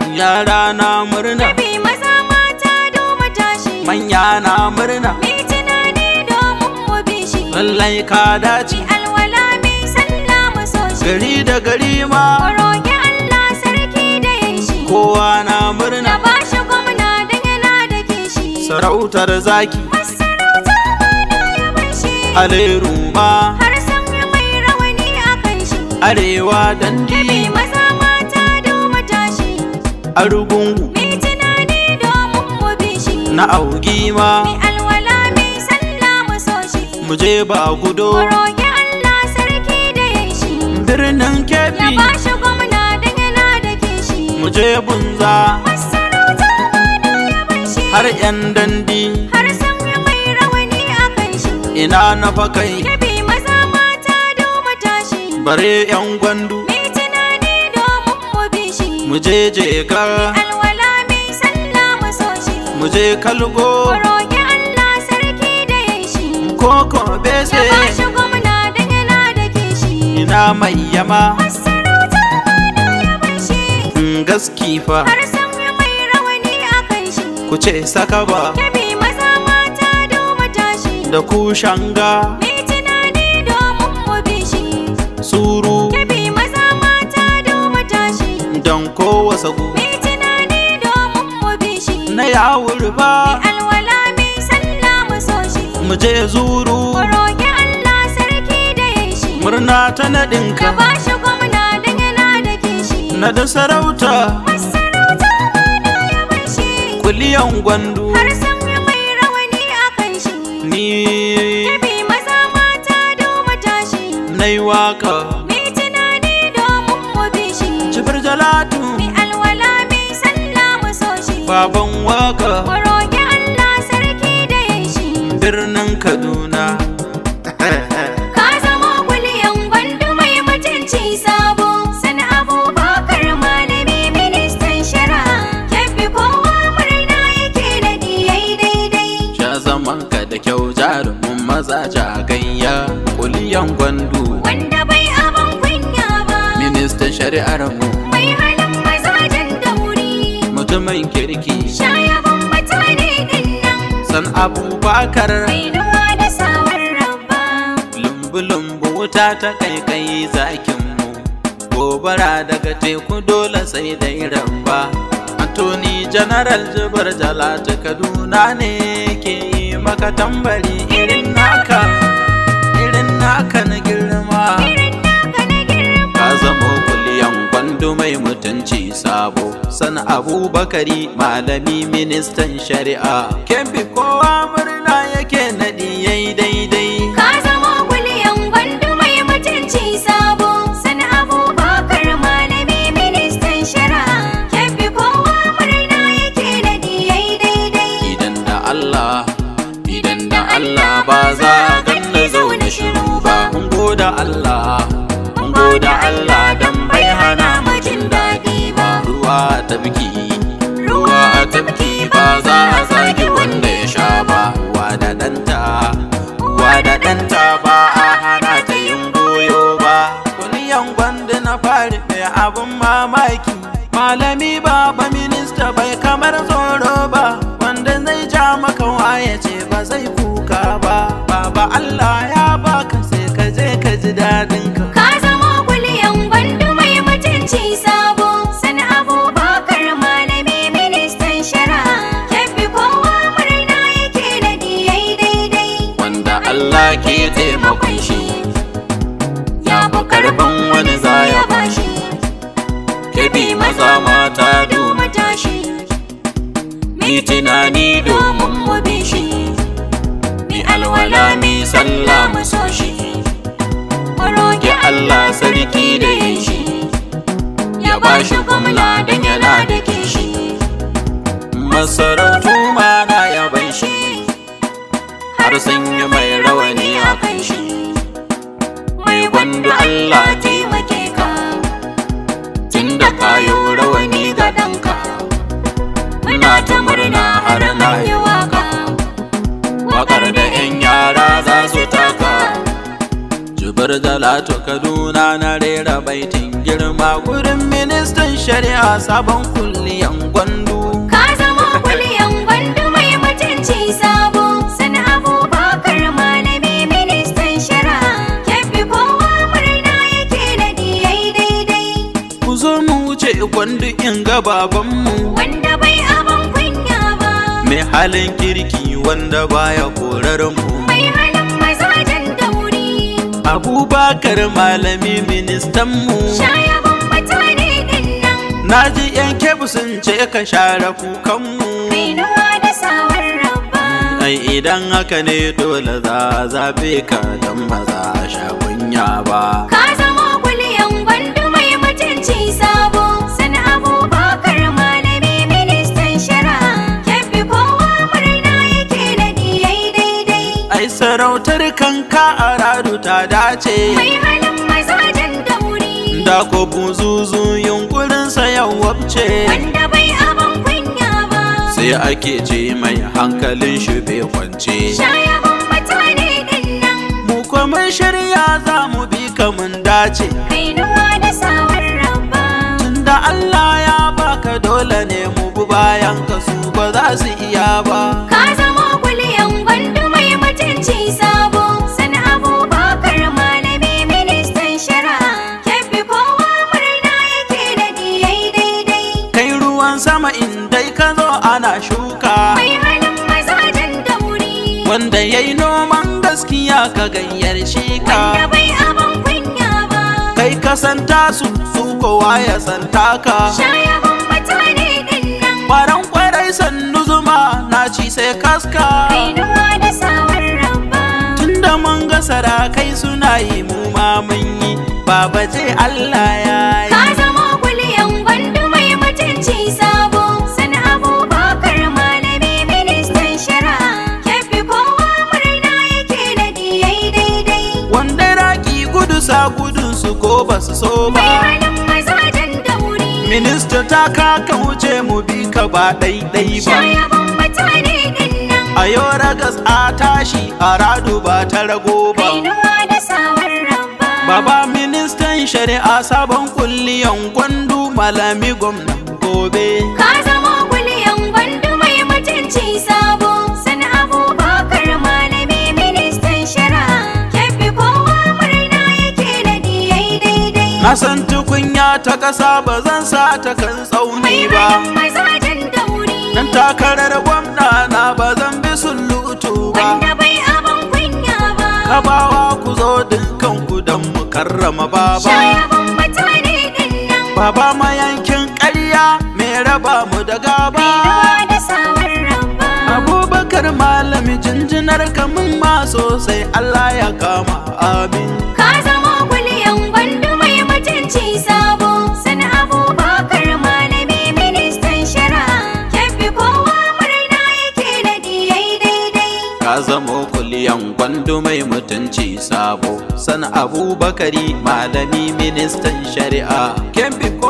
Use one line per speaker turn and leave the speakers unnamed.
yara na murna
Kabi maza mata doma tashi
manya na murna
Mi tunani domin mu bi shi
lallai ka dace
Mi alwala mi sallah mu so shi
gari da gari ma
Mu roƙi Allah sarki da ya shi
kowa na
Da
murna
ba shi gwamna don yana da kishi
sarautar zaki
Masarauta ma na yaban shi
aleru ma
Har san mai rawani a kan shi
arewa dandi
Kabi maza mata doma tashi
arugungu
Mi tunani domin mu bi shi
na augi ma
Mi alwala mi sallah mu so shi
mu je ba gudo
Mu roƙi Allah sarki da ya shi
birnin
Ya
kebbi
ba shi gwamna don yana da kishi
mu je bunza
Masarauta ma na yaban shi
har yan dandi
Har san mai rawani a kan shi
ina na fakai
Kabi maza mata doma tashi
bare yan gwandu
Mi tunani domin mu bi shi
mu je jeka
Alwala mi sallah mu so shi
mu je kalgo
Mu roƙi Allah sarki da ya shi
koko
Ya
bese
ba shi gwamna don yana da kishi
ina mai yama
Masarauta ma na yaban shi
in gaski fa
Har san mai rawani a kan shi
ku ce sakaba
Kabi maza mata doma tashi
da kushanga
Mi tunani domin mu bi shi
suru
Kabi maza mata doma tashi
don kowa sagu
Mi tunani domin mu bi shi
na yawur ba
Alwala mi sallah mu so shi
mu je zuru
Mu roƙi Allah sarki da ya shi
murna ta
Ya
naɗinka
ba shi gwamna don yana da kishi
na da sarauta
Masarauta ma na yaban shi
kuliyan gwandu
Har san mai rawani a kan shi
ni
Kabi maza mata doma tashi
na yi waka
Mi tunani domin mu bi shi
jibir jalatu
Mi alwala mi sallah mu so shi
baban waka
Mu roƙi Allah sarki da ya shi
birnin kaduna
Ka zama kuliyan gwandu mai mutunci sabo Sani abubakar malami ministan shari'a Kebbi kowa murna yake da diyai daidai
sha zaman ka da kyau jarumin maza jagayya kuliyan gwandu
Wanda bai abin kunya ba
ministan shari'ar mu
Mai halin mazajen dauri
mutumin kirki
Shayaban mutane din nan
san abubakar
Mai ruwa da sawar rabba
lumbu-lumbu wuta ta kai kai zakin mu gobara daga teku dole sai dai ramba Attorney General Jibar Jalatu Kaduna ne ke yi maka tambari irin naka irin naka na girma
Irin naka na girma
ka zamo kuliyan gwandu mai mutunci sabo san abubakari malami ministan shari'a kemfi kowa murna yake naɗi yayi daidai
Ka zama kuliyan gwandu mai mutunci sabo Sani abubakar malami ministan shari'a Kebbi kowa murna yake da diyai daidai
idan da Allah idan da Allah ba za a ganna zaune shiru ba mun goda Allah mun goda Allah dan bai hana mu jin daɗi ba ruwa a tafki ruwa a tafki ba za a zagi wanda ya sha ba ruwa da ɗanta ruwa da ɗanta ba a hana ta yin goyo ba kuliyan gwanda na fari mai abun mamaki malami baba minista bai kamar tsoro ba wanda zai ja maka waye ce ba zai kuka ba baba Allah ya baka sai ka je ka ji daɗin ka
Ka zama kuliyan gwandu mai mutunci sabo Sani abubakar malami ministan shari'a Kebbi kowa murna yake da diyai daidai
wanda Allah ke taimakon shi ya fi karban wani zaya bashi kebi maza mata duma tashi mi tunani domin mu bi shi mi alwala mi sallah mu so shi mu roƙi Allah sarki da yin shi ya ba shi gwamna don yana da kishi masarautu ma na yaban shi har sun yi mai rawani a kan shi mai gwandu Allah taimake ka tun da kayo rawani ga ɗanka muna ta murna har na yi waka wakar da 'yan yara za su taka jubar jalatu kaduna na rera baitin girma gurin ministan shari'a sabon kulliyan gwandu
Ka zama kuliyan gwandu mai mutunci sabo Sani abubakar malami ministan shari'a Kebbi kowa murna yake da diyai daidai
ku zo mu wuce gwandu in ga babanmu
Wanda bai abin kunya ba
mai halin kirki wanda baya korar mu
Mai halin mazajen dauri
abubakar malami ministanmu
Shayaban mutane din nan
na ji yan kebu sun ce ka share kukanmu
Kainuwa da sawar rabba
ai idan haka ne dole za a zabe ka don maza a sha kunya ba
Ka zama kuliyan gwandu mai mutunci sabo Sani abubakar malami ministan shari'a Kebbi kowa murna yake da diyai daidai
ai sarautar kanka a radu ta dace
Mai halin mazajen dauri
da ko buzuzu yunkurinsa ya wabce
Wanda bai abin kunya ba
sai ake ce mai hankalin shi bai kwance
Shayaban mutane din nan
mu kuma shirya za mu bi ka mun dace
Kainuwa da sawar rabba
tunda Allah ya baka dole ne mu bi bayan ka su ba za su iya ba
Ka zama kuliyan gwandu mai mutunci sabo Sani abubakar malami ministan shari'a Kebbi kowa murna yake da diyai daidai
kai ruwan sama in dai ka zo ana shuka
Mai halin mazajen dauri
wanda ya yi noman gaskiya ka gayyar shi
Wanda
ka
bai abin kunya ba
kai ka santa su su kowa ya santa ka
Shayaban mutane din nan
Faran kwarai sannu zuma na ci sai kaska
Kainuwa da sawar rabba
Tunda mun ga sarakai suna yi mu ma mun yi Baba je Allah ya
Ka
yi
zama kuliyan gwandu mai mutunci sabo Sani abubakar malami ministan shari'a Kebbi kowa murna yake da diyai daidai
Wanda raki gudu sa gudun su ko ba su so
Mai
ba
halin mazajen dauri
Minista ta kaka wuce mu bi ka ba ɗaiɗai ba
Shayaban mutane din nan
A yau ragas a tashi a radu ba ta rago ba
Kainuwa da sawar rabba
Baba ministan shari'a sabon kulliyan gwandu malami gwamnan gobe
Ka zama kuliyan gwandu mai mutunci sabo Sani abubakar malami ministan shari'a Kebbi kowa murna yake da diyai daidai
Na san tukunya ta ƙasa ba zan sa ta kan
Mai
tsauni ba
halin mazajen dauri
Dan takarar gwamna na ba zan bi sulutu ba
Wanda bai abin kunya ba
Kabawa ku zo dukkan ku don mu karrama baba
Shayaban mutane din nan
Baba mayankin ƙarya mai raba mu da gaba
Kainuwa da sawar rabba
Abubakar malami jinjinar kamun ma sosai Allah ya kama amin
Ka zama kuliyan gwandu mai mutunci sabo Sani abubakar malami ministan shari'a Kebbi kowa murna yake da diyai daidai
Ka zamo kuliyan gwandu mai mutunci sabo san abubakari malami ministan shari'a kemfi ko